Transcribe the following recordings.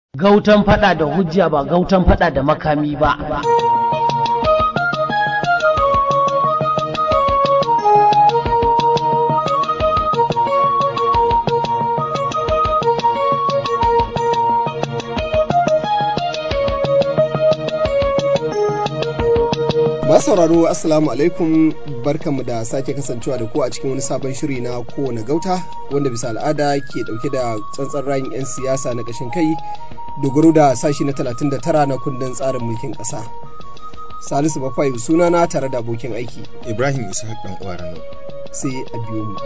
Gautan fada da hujja ba gautan fada da makami ba. sauraro assalamu alaikum barkanmu da sake kasancewa da ku a cikin wani sabon shiri na kowane gauta wanda bisa al'ada ke dauke da tsantsan rayin 'yan siyasa na kashin kai dogaro da sashi na 39 na kundin tsarin mulkin ƙasa. salisu bafayu sunana tare da abokin aiki ibrahim ishaq dan uwa sai a biyo mu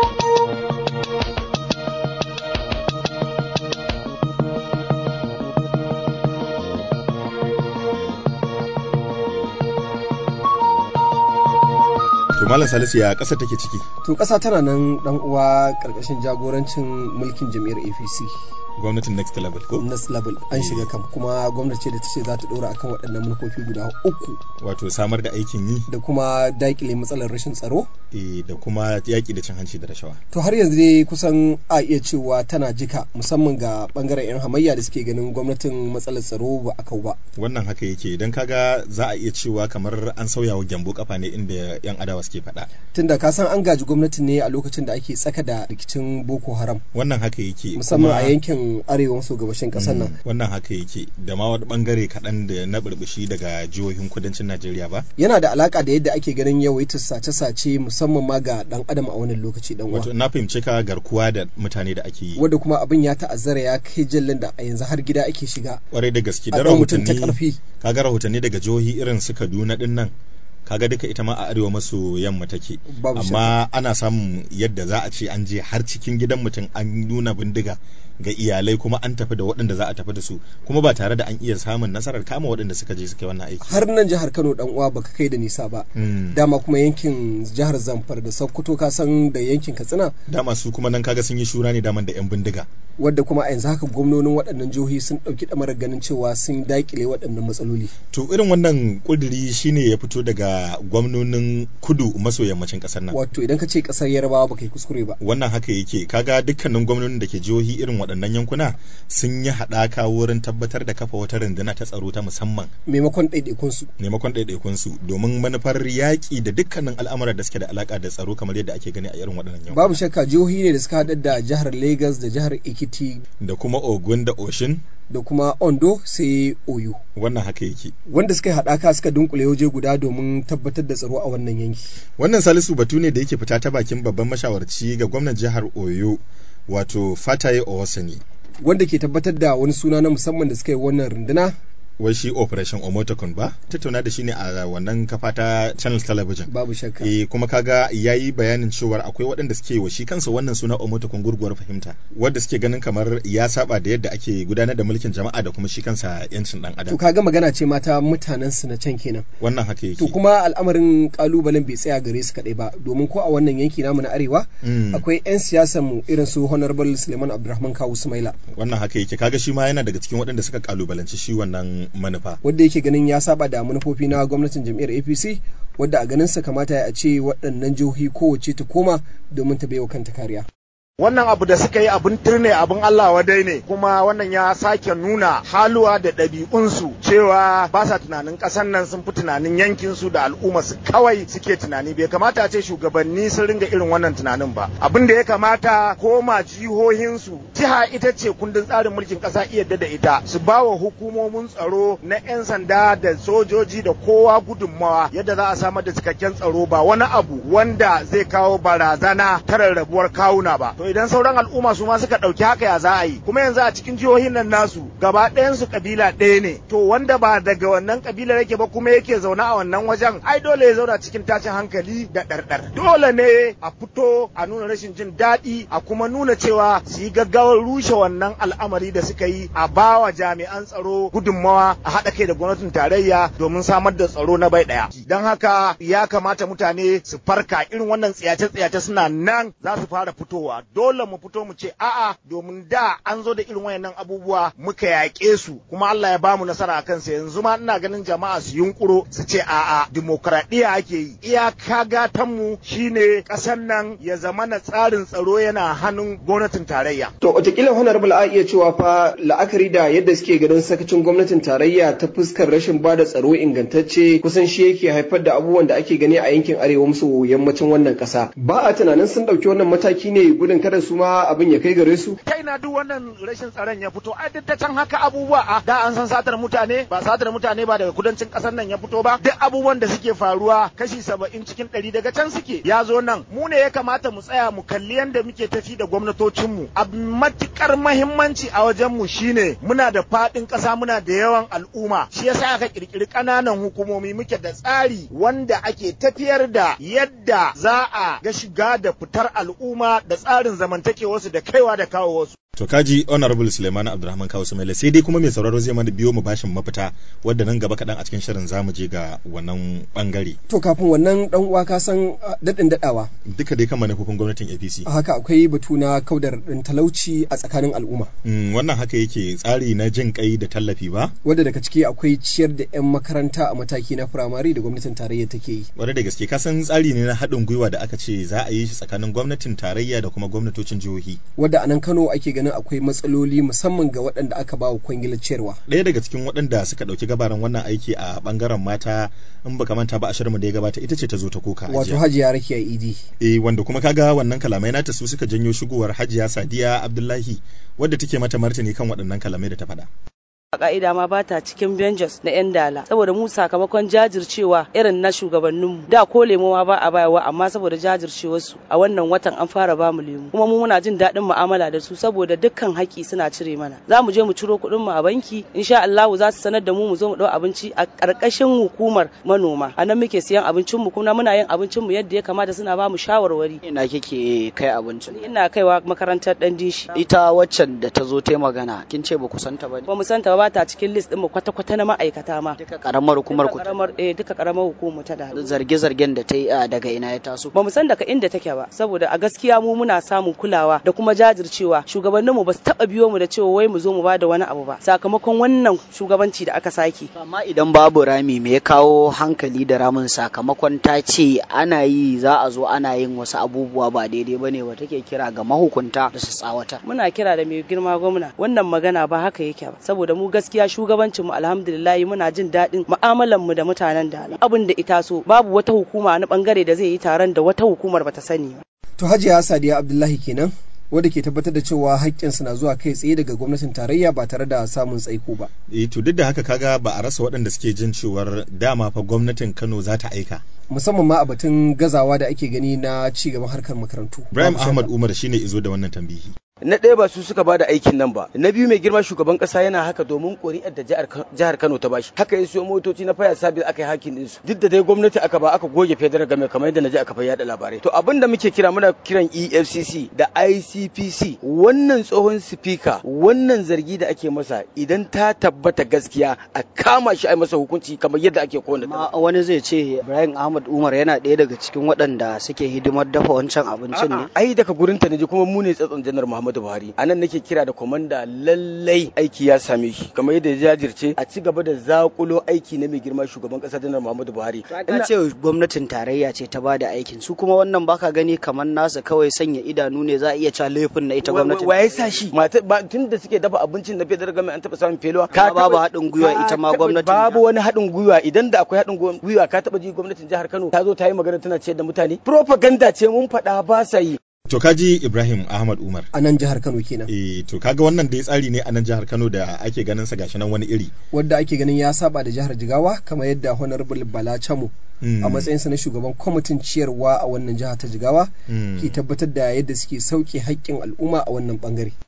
To Malam Salisu ya ƙasa take ciki? To ƙasa tana nan ɗan uwa ƙarƙashin jagorancin mulkin jam'iyyar APC. Gwamnatin next level ko? Next level an shiga kam kuma gwamnati da ta ce za ta ɗora akan waɗannan manufofi guda uku. Wato samar da aikin yi? Da kuma daƙile matsalar rashin tsaro? E, da kuma yaƙi da cin hanci da rashawa. To har yanzu dai kusan a iya cewa tana jika musamman ga ɓangaren 'yan hamayya da suke ganin gwamnatin matsalar tsaro ba a kau ba. Wannan haka yake idan kaga za a iya cewa kamar an sauya wa gyambo kafa ne inda 'yan adawa suke faɗa. Tunda ka san an gaji gwamnati ne a lokacin da ake tsaka da rikicin Boko Haram. Wannan haka yake. Musamman a yankin arewa maso gabashin ƙasar nan. Wannan haka yake da ma wani bangare kaɗan da na burbushi daga jihohin kudancin Najeriya ba. Yana da alaka da yadda ake ganin yawaitar sace-sace musamman ma ga ɗan adam a wannan lokaci dan uwa. Wato na fahimci ka garkuwa da mutane da ake yi. Wanda kuma abin ya ta'azzara ya kai jallin da a yanzu har gida ake shiga. Kwarai da gaske da A ɗau mutum ta rahotanni ƙarfi. kaga rahotanni daga jihohi irin su Kaduna din nan kaga duka ita ma a arewa maso yamma take Babu amma ana samun yadda za a ce an je har cikin gidan mutum an nuna bindiga ga iyalai kuma an tafi da waɗanda za a tafi da su kuma ba tare da an iya samun nasarar kama waɗanda suka je suka yi wannan aiki Har nan jihar Kano dan uwa baka kai da nisa ba. Mm. Dama kuma yankin jihar Zamfara da Sokoto ka san da yankin Katsina dama su kuma nan kaga sun yi shura ne daman da yan bindiga wadda kuma a yanzu haka gwamnonin waɗannan jihohi sun ɗauki ɗamarar ganin cewa sun daƙile waɗannan matsaloli. to irin wannan kuduri shine ya fito daga gwamnonin kudu maso yammacin ƙasar nan Wato idan ka ce ƙasar Yarbawa baka yi kuskure ba. wannan haka yake kaga dukkanin gwamnonin da ke jihohi irin waɗannan yankuna sun yi haɗaka wurin tabbatar da kafa wata rundunar ta tsaro ta musamman Maimakon ɗaiɗaikunsu. maimakon ɗaiɗaikunsu domin manufar yaƙi da dukkanin al'amuran da suke da alaƙa da tsaro kamar yadda ake gani a irin waɗannan yankuna Babu shakka jihohi ne da suka haɗar da jihar Lagos da jihar Ekiti da kuma ogun da oshin da kuma Ondo sai Oyo. wannan haka yake Wanda suka yi haɗaka suka dunkule waje guda domin tabbatar da tsaro a wannan yanki. wannan salisu batu ne da yake fita ta bakin babban mashawarci ga gwamnan jihar oyo wato fataye owasani Wanda ke tabbatar da wani suna na musamman da suka yi wannan runduna wai shi operation omotokun ba tattauna da shi ne a wannan kafa ta channel television babu shakka. eh kuma kaga yayi bayanin cewar akwai waɗanda suke wa shi kansa wannan suna omotokun gurguwar fahimta wanda suke ganin kamar ya saba da yadda ake gudanar da mulkin jama'a da kuma shi kansa yancin dan To adam kaga magana ce mata mutanen su na can kenan. wannan haka yake To kuma al'amarin kalubalen bai tsaya gare su kaɗai ba domin ko a wannan yanki namu na arewa Mm. akwai 'yan siyasar mu irin su honorable Suleiman Abdulrahman Kawu Sumaila wannan haka yake kaga shi ma yana daga cikin waɗanda suka kalubalanci shi wannan manufa wanda yake ganin ya saba da manufofi na gwamnatin jam'iyyar APC wadda a ganin sa kamata a ce waɗannan jihohi kowace ta koma domin ta baiwa kanta kariya. wannan abu da suka yi abin turne abin Allah wadai ne kuma wannan ya sake nuna haluwa da ɗabi'unsu cewa ba sa tunanin ƙasar nan sun fi tunanin yankinsu da al'ummarsu kawai suke tunani bai kamata a ce shugabanni sun ringa irin wannan tunanin ba abin da ya kamata koma jihohinsu jiha ita ce kundin tsarin mulkin ƙasa iya da ita su ba wa hukumomin tsaro na 'yan sanda da sojoji da kowa gudunmawa yadda za a samar da cikakken tsaro ba wani abu wanda zai kawo barazana ta rarrabuwar kawuna ba to idan sauran al'umma su ma suka ɗauki haka ya za a yi kuma yanzu a cikin jihohin nan nasu gaba ɗayansu kabila ɗaya ne to wanda ba daga wannan kabilar yake ba kuma yake zaune a wannan wajen ai dole ya zauna cikin tashin hankali da ɗarɗar dole ne a fito a nuna rashin jin daɗi a kuma nuna cewa su yi gaggawar rushe wannan al'amari da suka yi a bawa jami'an tsaro gudunmawa a haɗa kai da gwamnatin tarayya domin samar da tsaro na bai ɗaya don haka ya kamata mutane su farka irin wannan tsiyace-tsiyace suna nan za su fara fitowa dole mu fito mu ce a'a domin da an zo da irin wayannan abubuwa muka yaƙe su kuma Allah ya bamu nasara a kansa yanzu ma ina ganin jama'a su yunkuro su ce a'a dimokuraɗiyya ake yi iyaka gatan mu shine ƙasar nan ya zama na tsarin tsaro yana hannun gwamnatin tarayya To watakila honorable a iya cewa fa la'akari da yadda suke ganin sakacin gwamnatin tarayya ta fuskar rashin bada tsaro ingantacce kusan shi yake haifar da abubuwan da ake gani a yankin arewa maso yammacin wannan kasa. Ba a tunanin sun ɗauki wannan mataki ne gudun kada su ma abin ya kai gare su. ta ina duk wannan rashin tsaron ya fito ai duk ta can haka abubuwa a da an san satar mutane ba satar mutane ba daga kudancin kasar nan ya fito ba duk abubuwan da suke faruwa kashi saba'in cikin ɗari daga can suke ya zo nan mu ne ya kamata mu tsaya mu kalli yadda muke tafi da gwamnatocinmu a matukar mahimmanci a wajenmu shine muna da faɗin ƙasa muna da yawan al'umma shi yasa aka kirkiri ƙananan hukumomi muke da tsari wanda ake tafiyar da yadda za a ga shiga da fitar al'umma da tsarin zamantakewarsu da kaiwa da kawo wasu To kaji Honorable Suleiman Abdulrahman Kawu Sumaila sai dai kuma mai sauraro zai mana biyo mu bashin mafita wadda nan gaba kaɗan a cikin shirin zamu je ga wannan bangare. To kafin wannan dan uwa ka san daɗin daɗawa. Duka dai kan manufofin gwamnatin APC. Haka akwai batu na kaudar ɗin talauci a tsakanin al'umma. Mm, wannan haka yake tsari na jin kai da tallafi ba? Wadda daga ciki akwai ciyar da 'yan makaranta a mataki na firamare da gwamnatin tarayya take yi. Wadda da gaske ka san tsari ne na haɗin gwiwa da aka ce za a yi shi tsakanin gwamnatin tarayya da kuma gwamnatocin jihohi. Wadda a nan Kano ake ganin akwai matsaloli musamman ga waɗanda aka ba wa kwangilar ciyarwa. Ɗaya daga cikin waɗanda suka ɗauki gabaran wannan aiki a ɓangaren mata in baka manta ba a shirinmu da ya gabata ita ce ta zo ta koka. Wato Hajiya Rakiya Idi. Eh wanda kuma kaga wannan kalamai nata su suka janyo shigowar Hajiya Sadiya Abdullahi wadda take mata martani kan waɗannan kalamai da ta faɗa. a ka'ida ma ba ta cikin Benjas na 'yan dala saboda mu sakamakon jajircewa irin na shugabanninmu da ko lemo ma ba a bayarwa amma saboda jajircewarsu a wannan watan an fara ba mu lemu kuma mu muna jin daɗin mu'amala da su saboda dukkan haƙƙi suna cire mana za mu je mu ciro kuɗin mu a banki insha Allah za su sanar da mu mu zo mu ɗau abinci a ƙarƙashin hukumar manoma a nan muke siyan abincin mu kuma muna yin abincin mu yadda ya kamata suna ba mu shawarwari ina kike kai abincin ina kaiwa makarantar dan dishi ita waccan da ta zo ta magana kin ce ba ku santa ba ne ba mu santa ba ta cikin list din mu kwata-kwata na ma'aikata ma duka karamar hukumar ku karamar eh duka karamar hukumar ta da zarge-zargen da ta yi daga ina ya taso ba mu san daga inda take ba saboda a gaskiya mu muna samun kulawa da kuma jajircewa shugabanninmu ba su taba biyo mu da cewa wai mu zo mu bada wani abu ba sakamakon wannan shugabanci da aka sake amma idan babu rami me ya kawo hankali da ramin sakamakon ta ce ana yi za a zo ana yin wasu abubuwa ba daidai bane wa take kira ga mahukunta da su tsawatar muna kira da mai girma gwamna wannan magana ba haka yake ba saboda mu gaskiya shugabancinmu alhamdulillah muna jin daɗin mu'amalan mu da mutanen da abin da ita so babu wata hukuma na bangare da zai yi taron da wata hukumar bata sani ba To Hajiya Sadiya Abdullahi kenan wadda ke tabbatar da cewa haƙƙinsu na zuwa kai tsaye daga gwamnatin tarayya ba tare da samun tsaiko ba. Eh to duk da haka kaga ba a rasa waɗanda suke jin cewar dama fa gwamnatin Kano za ta aika. Musamman ma a batun gazawa da ake gani na ci gaban harkar makarantu. Ibrahim Ahmad Umar shine izo da wannan tambihi. na ɗaya ba su suka ba da aikin nan ba na biyu mai girma shugaban ƙasa yana haka domin ƙuri'ar da jihar Kano ta bashi haka ya siyo motoci na faya sabi aka yi hakin ɗinsu duk da dai gwamnati aka ba aka goge federal game kamar yadda na ji aka fayyada labarai to abin da muke kira muna kiran EFCC da ICPC wannan tsohon sifika wannan zargi da ake masa idan ta tabbata gaskiya a kama shi a masa hukunci kamar yadda ake kowanne ma wani zai ce Ibrahim Ahmad Umar yana ɗaya daga cikin waɗanda suke hidimar dafa wancan abincin ne ai daga gurin ta naji kuma mu ne tsatson janar Muhammad Muhammadu Buhari a nan nake kira da komanda lallai aiki ya same shi kamar yadda ya jajirce a ci gaba da zakulo aiki na mai girma shugaban kasa janar Muhammadu Buhari ina ce gwamnatin tarayya ce ta bada aikin su kuma wannan baka gani kamar nasa kawai sanya idanu ne za a iya cewa laifin na ita gwamnatin waye sa shi mata tun da suke dafa abincin na federal government an taba samun feluwa ka babu haɗin gwiwa ita ma gwamnatin babu wani haɗin gwiwa idan da akwai haɗin gwiwa ka taba ji gwamnatin jihar Kano ta zo ta yi magana tana ciyar da mutane propaganda ce mun faɗa ba sa yi To kaji Ibrahim Ahmad Umar. A nan jihar Kano kenan. Eh to kaga wannan dai tsari ne a nan jihar Kano da ake ganin sa gashi nan wani iri. Wadda ake ganin ya saba da jihar Jigawa kamar yadda Honorable Bala Chamo a matsayinsa na shugaban kwamitin ciyarwa a wannan jiha ta Jigawa ke tabbatar da yadda suke sauke haƙƙin al'umma a wannan bangare.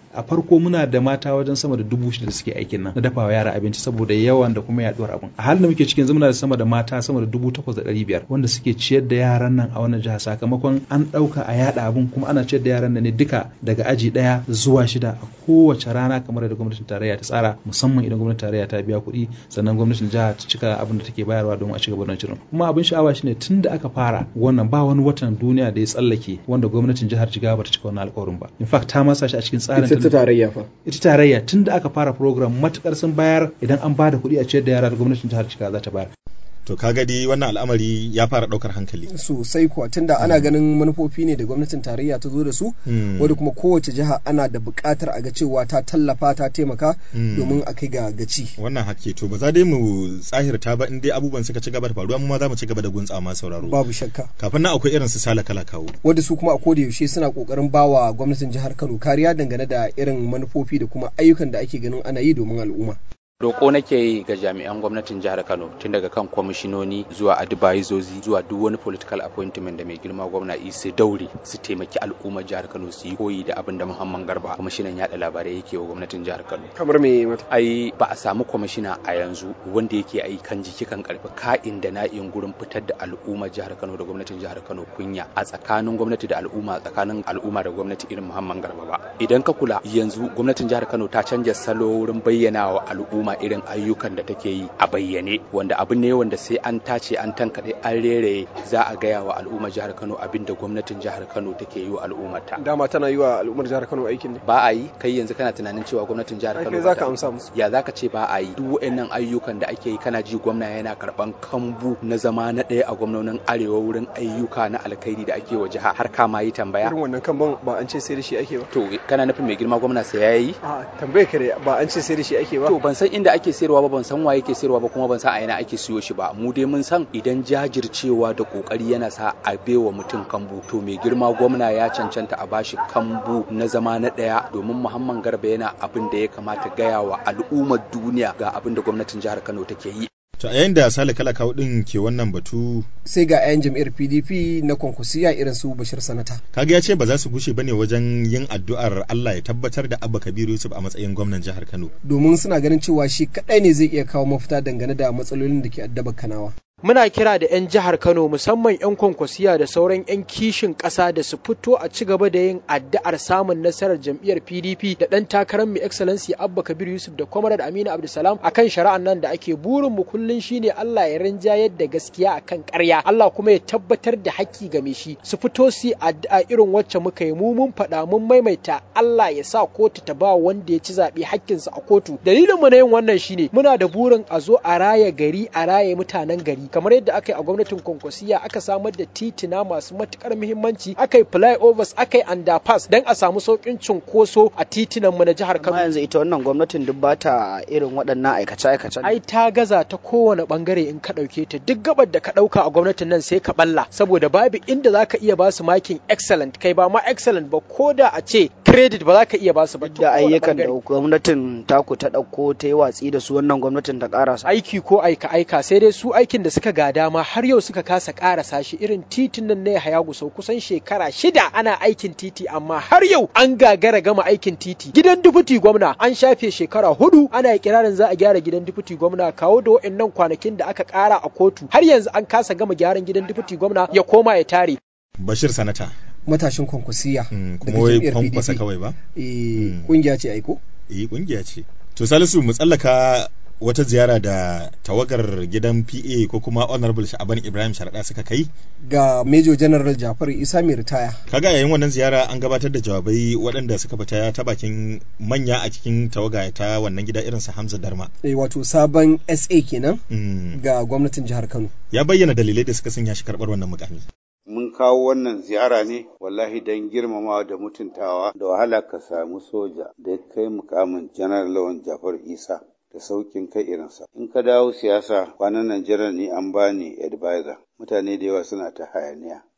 a farko muna da mata wajen sama da dubu shida da suke aikin nan na dafawa yara abinci saboda yawan da kuma yaduwar abin a halin da muke cikin muna da sama da mata sama da dubu takwas da ɗari biyar wanda suke ciyar da yaran nan a wannan jiha sakamakon an ɗauka a yada abin kuma ana ciyar da yaran nan ne duka daga aji ɗaya zuwa shida a kowace rana kamar da gwamnatin tarayya ta tsara musamman idan gwamnatin tarayya ta biya kuɗi sannan gwamnatin jiha ta cika abin da take bayarwa domin a ci gaba da shirin kuma abin sha'awa shine tun da aka fara wannan ba wani watan duniya da ya tsallake wanda gwamnatin jihar jigawa ba ta cika wannan alƙawarin ba in fact ta masa shi a cikin tsarin ita ta tarayya fa ita tarayya tun da aka fara program matukar sun bayar idan an ba da kuɗi a ciyar da yara da gwamnatin jihar jigawa za ta bayar to ka gadi wannan al'amari ya fara daukar hankali sosai kuwa tunda ana ganin manufofi ne da gwamnatin tarayya ta zo da su wadda kuma kowace jiha ana da buƙatar a ga cewa ta tallafa ta taimaka domin a kai ga gaci wannan hakke to ba za dai mu tsahirta ba in dai abubuwan suka ci gaba da faruwa mu ma za mu ci gaba da guntsa ma sauraro babu shakka kafin nan akwai irin su sala kala kawo wadda su kuma a koda yaushe suna kokarin bawa gwamnatin jihar Kano kariya dangane da irin manufofi da kuma ayyukan da ake ganin ana yi domin al'umma Roƙo nake yi ga jami'an gwamnatin jihar Kano tun daga kan kwamishinoni zuwa advisors zuwa duk wani political appointment da mai girma gwamna su daure su taimaki al'ummar jihar Kano su yi koyi da abin da Muhammad Garba kwamishinan yaɗa labarai yake wa gwamnatin jihar Kano. Kamar me mata? Ai ba a samu kwamishina a yanzu wanda yake ai kan jiki kan karfi ka'in da na'in gurin fitar da al'ummar jihar Kano da gwamnatin jihar Kano kunya a tsakanin gwamnati da al'umma tsakanin al'umma da gwamnati irin Muhammad Garba ba. Idan ka kula yanzu gwamnatin jihar Kano ta canja salo wurin bayyana wa al'umma irin ayyukan da take yi a bayyane wanda abu ne wanda sai an tace an tankaɗe an rere za a gaya wa al'ummar jihar Kano abin da gwamnatin jihar Kano take yi wa al'ummarta. Dama tana yi wa al'ummar jihar Kano aikin ne. Ba a yi kai yanzu kana tunanin cewa gwamnatin jihar Kano. Kai zaka amsa musu. Ya zaka ce ba a yi duk waɗannan ayyukan da ake yi kana ji gwamna yana karɓan kambu na zama na ɗaya a gwamnonin arewa wurin ayyuka na alkhairi da ake wa jiha har kama yi tambaya. Irin wannan kambun ba an ce sai da shi ake ba. To kana nufin mai girma gwamna sai yayi? A tambaye kare ba an ce sai da shi ake ba. To ban san inda ake sayarwa ba ban san waye ke sayarwa ba kuma ban san a ina ake siyo shi ba mu dai mun san idan jajircewa da kokari yana sa a bewa mutum kambu to mai girma gwamna ya cancanta a bashi kambu na zama na daya domin muhammad garba yana abin da ya kamata gaya wa al'ummar duniya ga abin da gwamnatin jihar kano take yi To a yayin da Sale Kala kawo din ke wannan batu sai ga 'yan jam'iyyar PDP na kwankwasiya irin su Bashir Sanata. Kaga ya ce ba za su gushe bane wajen yin addu'ar Allah ya tabbatar da Abba Kabiru Yusuf a matsayin gwamnan jihar Kano. Domin suna ganin cewa shi kadai ne zai iya kawo mafita dangane da matsalolin da ke addaba Kanawa. muna kira da 'yan jihar Kano musamman 'yan kwankwasiya da sauran 'yan kishin ƙasa da su fito a ci gaba da yin addu'ar samun nasarar jam'iyyar PDP da ɗan takarar mai excellency Abba Kabir Yusuf da Comrade Aminu Abdulsalam akan shari'an nan da ake burin mu kullun shine Allah ya rinjayar da gaskiya akan ƙarya Allah kuma ya tabbatar da haƙƙi game shi su fito su addu'a irin wacce muka yi mu mun faɗa mun maimaita Allah ya sa kotu ta ba wanda ya ci zaɓe haƙƙinsa a kotu dalilin mu na yin wannan shine muna da burin a zo a raya gari a raya mutanen gari kamar yadda aka yi a gwamnatin kwankwasiya aka samar da titina masu matukar muhimmanci aka yi flyovers aka yi underpass don a samu saukin cunkoso a titinan mu na jihar Kano. Amma yanzu ita wannan gwamnatin duk ba ta irin waɗannan aikace-aikacen. Ai ta gaza ta kowane bangare in ka ɗauke ta duk gabar da ka ɗauka a gwamnatin nan sai ka balla saboda babu inda za ka iya ba su makin excellent kai ba ma excellent ba ko da a ce credit ba za ka iya ba su ba. Da ayyukan da gwamnatin taku ta ɗauko ta yi watsi da su wannan gwamnatin ta ƙarasa. Aiki ko aika-aika sai dai su aikin da suka gada dama har yau suka kasa karasa shi irin titin nan na Yahaya Gusau kusan shekara shida ana aikin titi amma har yau an gagara gama aikin titi gidan dufuti gwamna an shafe shekara hudu ana kirarin za a gyara gidan dufuti gwamna kawo da wa'annan kwanakin da aka kara a kotu har yanzu an kasa gama gyaran gidan dufuti gwamna ya koma ya tare Bashir Sanata matashin kwankwasiya kuma wai kwankwasa kawai ba eh kungiya ce aiko eh kungiya ce to Salisu mu tsallaka wata ziyara da tawagar gidan PA ko kuma Honorable Sha'aban Ibrahim Sharaɗa suka kai ga Major General Jafaru Isa mai ritaya. Kaga yayin wannan ziyara an gabatar da jawabai waɗanda suka fita ta bakin manya a cikin tawaga ta wannan gida irin su Hamza Darma. Eh wato sabon SA kenan ga gwamnatin jihar Kano. Ya bayyana dalilai da suka sanya shi karɓar wannan mukami. mun kawo wannan ziyara ne wallahi don girmamawa da mutuntawa da wahala ka samu soja da ya kai mukamin janar lawan jafar isa da saukin kai irinsa. In ka dawo siyasa kwanan nan jiran ni an bani advisor. Mutane da yawa suna ta hayaniya.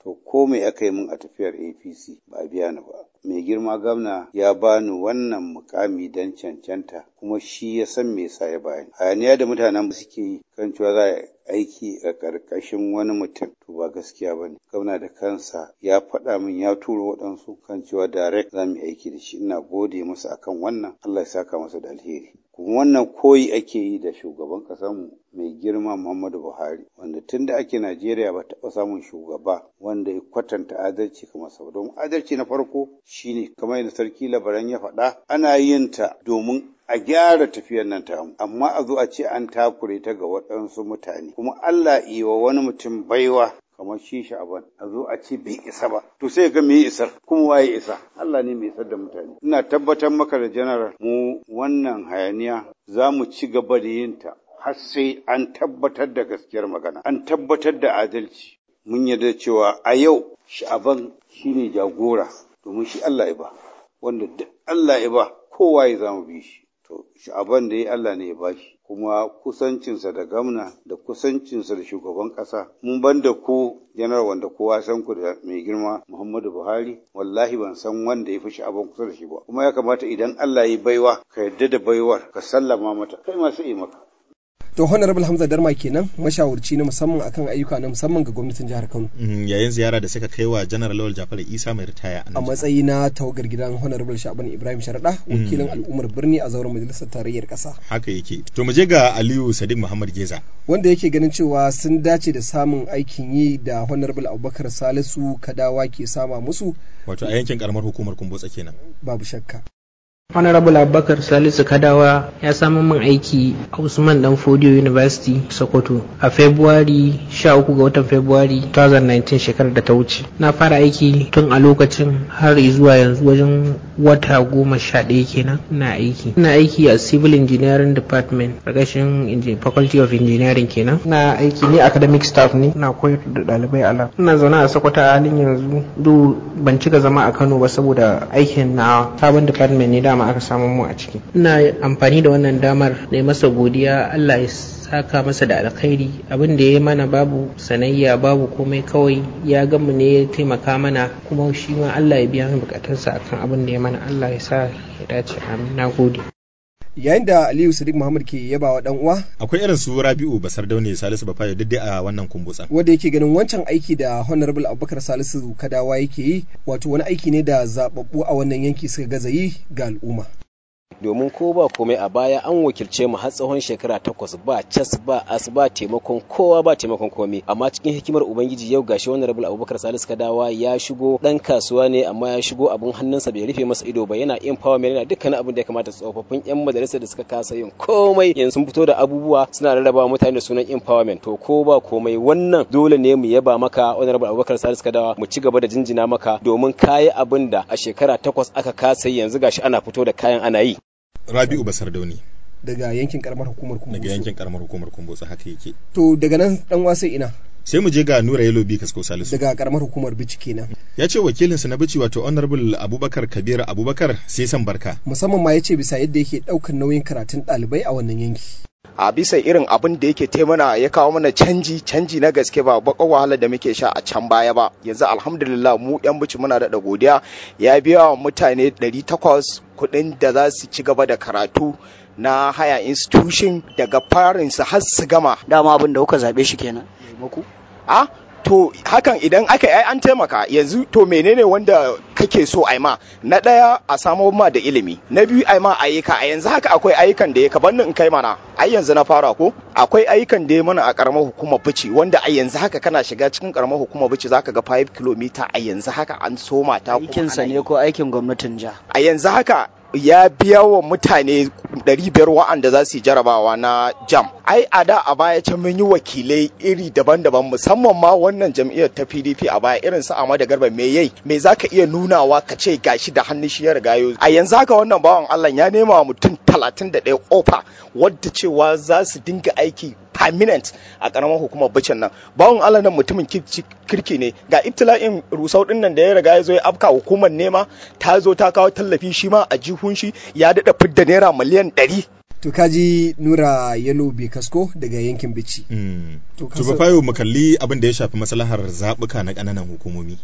to ko me aka yi min a tafiyar apc ba a biya ni ba mai girma gwamna ya bani wannan mukami don cancanta kuma shi ya san me yasa ya bani hayaniya da mutanen suke yi kan cewa za a aiki a ƙarƙashin wani mutum to ba gaskiya ba ne gwamna da kansa ya faɗa min ya turo waɗansu kan cewa direct za mu aiki da shi ina gode masa akan wannan Allah ya saka masa da alheri kuma wannan koyi ake yi da shugaban ƙasarmu mai girma Muhammadu Buhari wanda tun da ake Najeriya ba taɓa samun shugaba wanda ya kwatanta adalci kamar sa don adalci na farko shine kamar yadda sarki labaran ya faɗa ana yin ta domin a gyara tafiyar nan tamu amma a zo a ce an takure ta ga waɗansu mutane kuma Allah wa wani mutum baiwa kamar shi sha'aban a zo a ce bai isa ba to sai ga me isar kuma waye isa Allah ne mai isar da mutane ina tabbatar maka da general mu wannan hayaniya za mu ci gaba da yin ta har sai an tabbatar da gaskiyar magana an tabbatar da adalci mun yarda cewa a yau sha'aban shine jagora domin shi Allah ya ba wanda duk Allah ya ba kowa ya zama bi shi to sha'aban da ya Allah ne ya bashi kuma kusancinsa da gamna da kusancinsa da shugaban ƙasa mun ban da ku janar wanda kowa san ku da mai girma Muhammadu Buhari wallahi ban san wanda ya fi sha'aban kusa da shi ba kuma ya kamata idan Allah ya baiwa ka yarda da baiwar ka sallama mata kai ma sai maka to honorable hamza darma kenan mashawarci na musamman akan ayyuka na musamman ga gwamnatin jihar kano yayin ziyara da suka kai wa janar lawal jafar isa mai ritaya a matsayi na tawagar gidan honorable shaban ibrahim sharada wakilin al'ummar birni a zauren majalisar tarayyar kasa haka yake to mu je ga aliyu sadiq muhammad geza wanda yake ganin cewa sun dace da samun aikin yi da honorable abubakar salisu kadawa ke sama musu wato a yankin karamar hukumar kumbotsa kenan babu shakka honorable abubakar salisu kadawa ya samu min aiki a usman dan fodiyo university sokoto a february 13 ga watan february 2019 shekarar da ta wuce na fara aiki tun a lokacin har zuwa yanzu wajen wata goma sha ɗaya kenan ina aiki ina aiki a civil engineering department ƙarƙashin faculty of engineering kenan ina aiki ne academic staff ne ina koyar da ɗalibai a ina zaune a sokoto a halin yanzu do ban cika zama a kano ba saboda aikin na sabon department ne dama aka samu mu a ciki ina amfani da wannan damar na masa godiya Allah ya saka masa da alkhairi abin da ya mana babu sanayya babu komai kawai ya gamu ne ya taimaka mana kuma shi ma Allah ya biya bukatunsa akan abin da ya mana Allah ya sa ya dace amin na gode yayin da aliyu sadiq muhammad ke yaba wa dan uwa akwai irin su rabi'u basar daune salisu bafayo duk a wannan kumbutsan wanda yake ganin wancan aiki da honorable abubakar salisu kadawa yake yi wato wani aiki ne da zababbu a wannan yanki suka gaza yi ga al'umma domin ko ba komai a baya an wakilce mu har tsawon shekara takwas ba cas ba as ba taimakon kowa ba taimakon komai amma cikin hikimar ubangiji yau gashi wannan rabul abubakar salisu kadawa ya shigo dan kasuwa ne amma ya shigo abun hannunsa bai rufe masa ido ba yana empowerment yana dukkanin abin da ya kamata tsofaffin yan majalisa da suka kasa yin komai yanzu sun fito da abubuwa suna rarraba mutane da sunan empowerment to ko ba komai wannan dole ne mu yaba maka wannan rabul abubakar salisu kadawa mu ci gaba da jinjina maka domin kayi abin da a shekara takwas aka kasa yanzu gashi ana fito da kayan ana yi Rabi'u Basar Dauni. Daga yankin karamar hukumar Kumbotso. Daga yankin karamar hukumar Kumbotso haka yake. To daga nan dan wasai ina. Sai mu je ga Nura Yelo Bi Kasko Salisu. Daga karamar hukumar Bici kenan. Ya ce wakilinsa na Bici wato Honorable Abubakar Kabir Abubakar sai san barka. Musamman ma ya ce bisa yadda yake ɗaukar nauyin karatun ɗalibai a wannan yanki. a bisa irin abin da yake taimana ya kawo mana canji canji na gaske ba bakon wahala da muke sha a can baya ba yanzu alhamdulillah mu yan bici muna da godiya ya biya wa mutane 800 kuɗin da za su ci gaba da karatu na haya institution daga farin su har su gama dama abin da kuka zabe shi kenan muku a to hakan idan aka yi an taimaka yanzu to menene wanda kake so a ma na ɗaya a samo ma da ilimi na biyu a ma ayyuka a yanzu haka akwai ayyukan da ya ka bannin in kai mana ai yanzu na fara ko akwai ayyukan da ya mana a karamar hukumar bici wanda a yanzu haka kana shiga cikin karamar hukumar bici zaka ga 5 km a yanzu haka an soma ta aikinsa ne ko aikin gwamnatin jiha a yanzu haka ya biya wa mutane 500 wa'anda za su yi jarabawa na jam ai a da a baya can mun yi wakilai iri daban-daban musamman ma wannan jam'iyyar ta pdp a baya irin su amada garba me yai me za ka iya nunawa ka ce gashi da hannun shi ya riga a yanzu haka wannan bawan allah ya nema wa mutum 31 ofa wadda cewa za su dinga aiki permanent a karamar hukumar bicin nan bawon allah nan mutumin kirki ne ga ibtila'in rusau din nan da ya riga ya zo ya afka hukumar nema ta zo ta kawo tallafi shi ma a jihun shi ya daɗa fidda naira miliyan ɗari to kaji nura yalo kasko daga yankin bici to ba fayo mu kalli abin da ya shafi maslahar zaɓuka na ƙananan hukumomi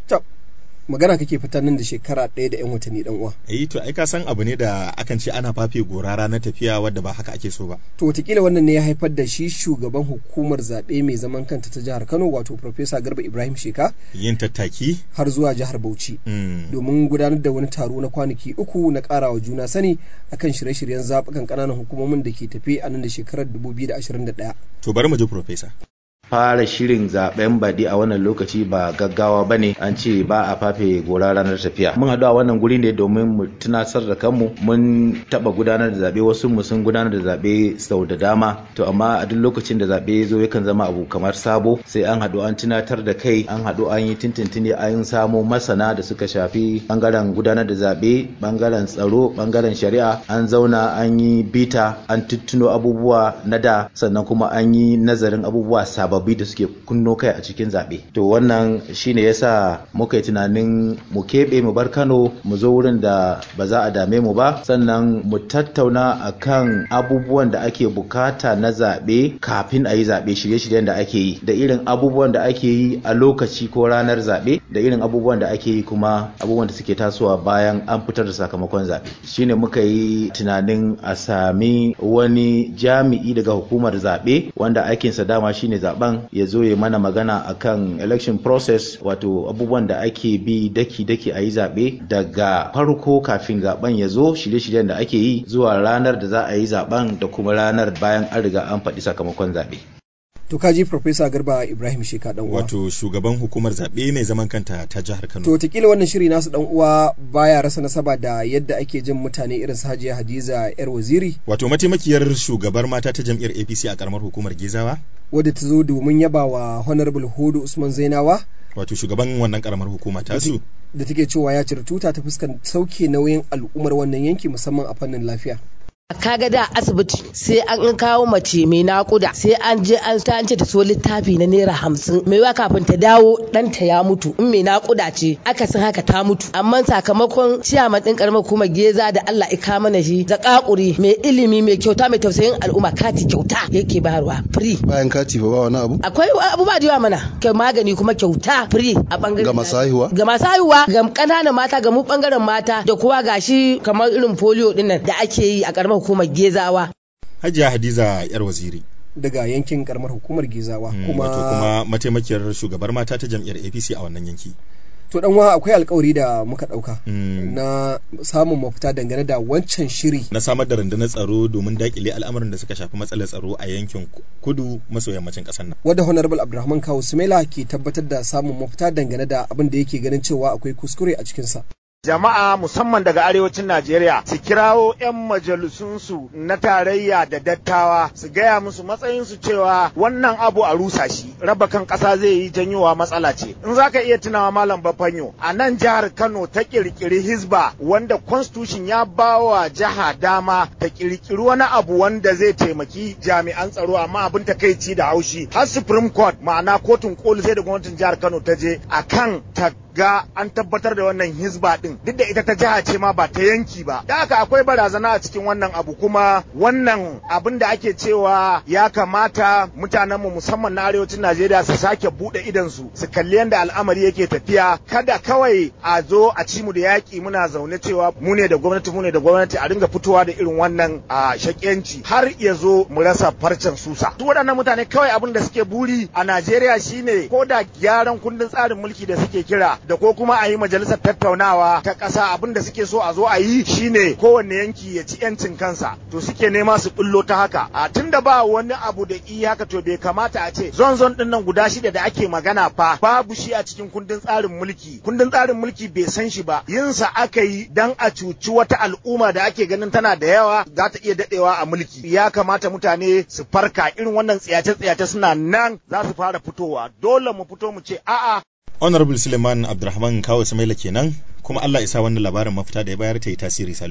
magana kake fitar nan da shekara ɗaya da 'yan watanni dan uwa. Eh to ai ka san abu ne da akan ce ana fafe gora ranar tafiya wadda ba haka ake so ba. To wataƙila wannan ne ya haifar da shi shugaban hukumar zaɓe mai zaman kanta ta jihar Kano wato Profesa Garba Ibrahim Sheka. Yin tattaki. Har zuwa jihar Bauchi. Domin gudanar da wani taro na kwanaki uku na ƙarawa juna sani akan shirye-shiryen zaɓukan ƙananan hukumomin da ke tafe a nan da shekarar 2021. To bari mu ji Profesa. fara shirin zaben baɗi a wannan lokaci ba gaggawa ba ne an ce ba a fafe gora ranar tafiya mun haɗu a wannan guri ne domin mu tunasar da kanmu mun taɓa gudanar da zaɓe wasu mu sun gudanar da zaɓe sau da dama to amma a duk lokacin da zaɓe zo yakan zama abu kamar sabo sai an haɗu an tunatar da kai an haɗu an yi tintintini an samo masana da suka shafi bangaren gudanar da zaɓe bangaren tsaro bangaren shari'a an zauna an yi bita an tuttuno abubuwa na da sannan kuma an yi nazarin abubuwa sababbi sababbi da suke kunno kai a cikin zaɓe to wannan shine yasa muka yi tunanin mu keɓe mu bar kano mu zo wurin da ba za a dame mu ba sannan mu tattauna akan abubuwan da ake bukata na zaɓe kafin a yi zaɓe shirye-shiryen da ake yi da irin abubuwan da ake yi a lokaci ko ranar zaɓe da irin abubuwan da ake yi kuma abubuwan da suke tasowa bayan an fitar da sakamakon zaɓe shine muka yi tunanin a sami wani jami'i daga hukumar zaɓe wanda aikinsa dama shine zaɓen ya zo ya mana magana akan election process wato abubuwan da ake bi daki-daki a yi zaɓe daga farko kafin zaɓen ya zo shirye-shiryen da ake yi zuwa ranar da za a yi zaɓen da kuma ranar bayan an riga an faɗi sakamakon zaɓe. To kaji Profesa Garba Ibrahim Sheka dan uwa. Wato shugaban hukumar zaɓe mai zaman kanta ta jihar Kano. To wataƙila wannan shiri nasu dan uwa baya rasa nasaba da yadda ake jin mutane irin su Hajiya Hadiza yar waziri. Wato mataimakiyar shugabar mata ta jam'iyyar APC a karamar hukumar Gezawa. Wadda ta zo domin yaba wa Honorable Hudu Usman Zainawa. Wato shugaban wannan karamar hukuma ta su. Da take cewa ya cire tuta ta fuskan sauke nauyin al'ummar wannan yanki musamman a fannin lafiya. kaga da asibiti sai an kawo mace mai nakuda sai an je an ta ce ta so littafi na naira hamsin mai wa kafin ta dawo ɗanta ya mutu in mai nakuda ce aka san haka ta mutu amma sakamakon ciyaman ɗin karamar kuma geza da Allah ika mana shi zakakuri mai ilimi mai kyauta mai tausayin al'umma kati kyauta yake bayarwa free bayan kati ba wani abu akwai abubuwa da yawa mana kai magani kuma kyauta free a bangaren ga masu haihuwa ga masu haihuwa ga ƙananan mata ga mu bangaren mata da kuwa gashi kamar irin polio dinnan da ake yi a karamar hukumar gezawa. Hajiya Hadiza yar waziri. Daga yankin karamar hukumar gezawa. Mm, kuma wato kuma mataimakiyar shugabar mata ta jam'iyyar APC a wannan yanki. To dan akwai alkawari da muka dauka mm. na samun mafita dangane da wancan shiri. Na samar da rundunar tsaro domin dakile al'amuran da suka shafi matsalar tsaro a yankin kudu maso yammacin kasar nan. Wadda Honorable Abdulrahman Kawu Sumela ke tabbatar da samun mafita dangane da abin da yake ganin cewa akwai kuskure a cikinsa. jama'a musamman daga arewacin Najeriya su kirawo 'yan majalisunsu na tarayya da dattawa su gaya musu matsayinsu cewa wannan abu a rusa shi raba kan ƙasa zai yi janyowa matsala ce in za ka iya tunawa malam bafanyo a nan jihar Kano ta kirkiri hizba wanda constitution ya ba wa jiha dama ta kirkiri wani abu wanda zai taimaki jami'an tsaro amma abin takaici da haushi har supreme court ma'ana kotun koli sai da gwamnatin jihar Kano ta je akan ta ga an tabbatar da wannan hizba din duk da ita ta jiha ce ma ba ta yanki ba da haka akwai barazana a cikin wannan abu kuma wannan abin da ake cewa ya kamata mutanen mu musamman na arewacin Najeriya su sake bude idan su su kalli yadda al'amari yake tafiya kada kawai a zo a ci mu da yaki muna zaune cewa mu ne da gwamnati mu ne da gwamnati a dinga fitowa da irin wannan a shakiyanci har ya zo mu rasa farcen susa duk waɗannan mutane kawai abin da suke buri a Najeriya shine ko da gyaran kundin tsarin mulki da suke kira da ko kuma a yi majalisar tattaunawa ta ƙasa abin da suke so a zo a yi shine kowanne yanki ya ci yancin kansa to suke nema su bullo ta haka a tunda ba wani abu da i haka to bai kamata a ce zon zon din nan guda shida da ake magana fa babu shi a cikin kundin tsarin mulki kundin tsarin mulki bai san shi ba yinsa aka yi dan a cuci wata al'umma da ake ganin tana da yawa za ta iya dadewa a mulki ya kamata mutane su farka irin wannan tsiyace-tsiyace suna nan za su fara fitowa dole mu fito mu ce a'a honorable suleiman abdulrahman kawo samaila kenan kuma allah isa wannan labarin mafita da ya bayar ta yi tasiri salisu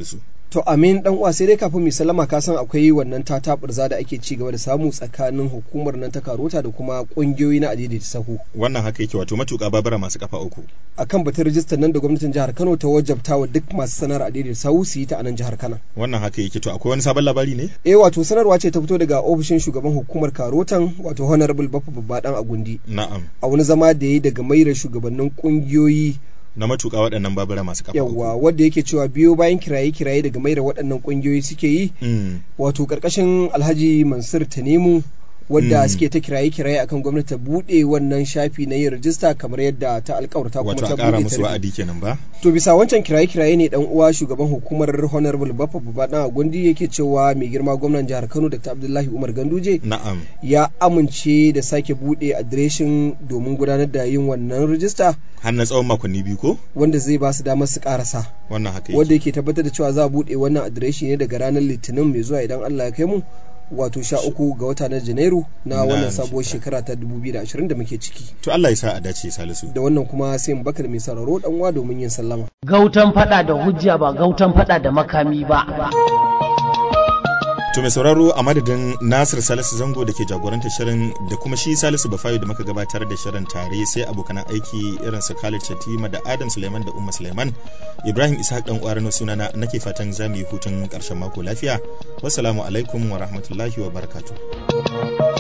To amin dan uwa sai dai kafin mu sallama ka san akwai wannan tataburza da ake ci gaba da samu tsakanin hukumar nan ta karota da kuma kungiyoyi na adidi sahu. Wannan haka yake wato matuƙa babura masu kafa uku. Akan batun rijistar nan da gwamnatin jihar Kano ta wajabta wa duk masu sanar adidi sahu su yi ta a nan jihar Kano. Wannan haka yake to akwai wani sabon labari ne? Eh wato sanarwa ce ta fito daga ofishin shugaban hukumar karotan wato Honorable Baffa Babba dan Agundi. Na'am. A wani zama da yi daga maira shugabannin kungiyoyi na matuƙa waɗannan babura masu kafa yawwa wanda yake cewa biyo bayan kiraye-kiraye daga maida waɗannan ƙungiyoyi suke yi wato ƙarƙashin alhaji mansur tanemu wadda suke ta kiraye-kiraye akan gwamnati ta buɗe wannan shafi na yin rajista kamar yadda ta alƙawarta kuma ta buɗe musu wa'adi kenan ba to bisa wancan kiraye-kiraye ne dan uwa shugaban hukumar honorable baffa babba gundi yake cewa mai girma gwamnan jihar Kano Dr. Abdullahi Umar Ganduje na'am ya amince da sake buɗe adireshin domin gudanar da yin wannan rajista har na tsawon makonni biyu ko wanda zai ba su damar su karasa wannan haka wanda yake tabbatar da cewa za a buɗe wannan adireshi ne daga ranar litinin mai zuwa idan Allah ya kai mu wato sha uku ga wata na janairu na wannan sabuwar shekara ta 2020 da muke ciki to Allah ya sa a dace salisu da wannan kuma sai mu bakar mai sararo dan uwa domin yin sallama gautan fada da hujja ba gautan fada da makami ba To mai sauraro a madadin Nasir Salisu Zango da ke jagorantar shirin da kuma shi Salisu Bafayo da muka gabatar da shirin tare sai abokan aiki irin su Khalid Shatima da Adam Suleiman da Umma Suleiman Ibrahim Ishaq dan ƙwarar sunana nake fatan za mu yi hutun ƙarshen mako lafiya. Wassalamu alaikum wa rahmatullahi wa barakatuh.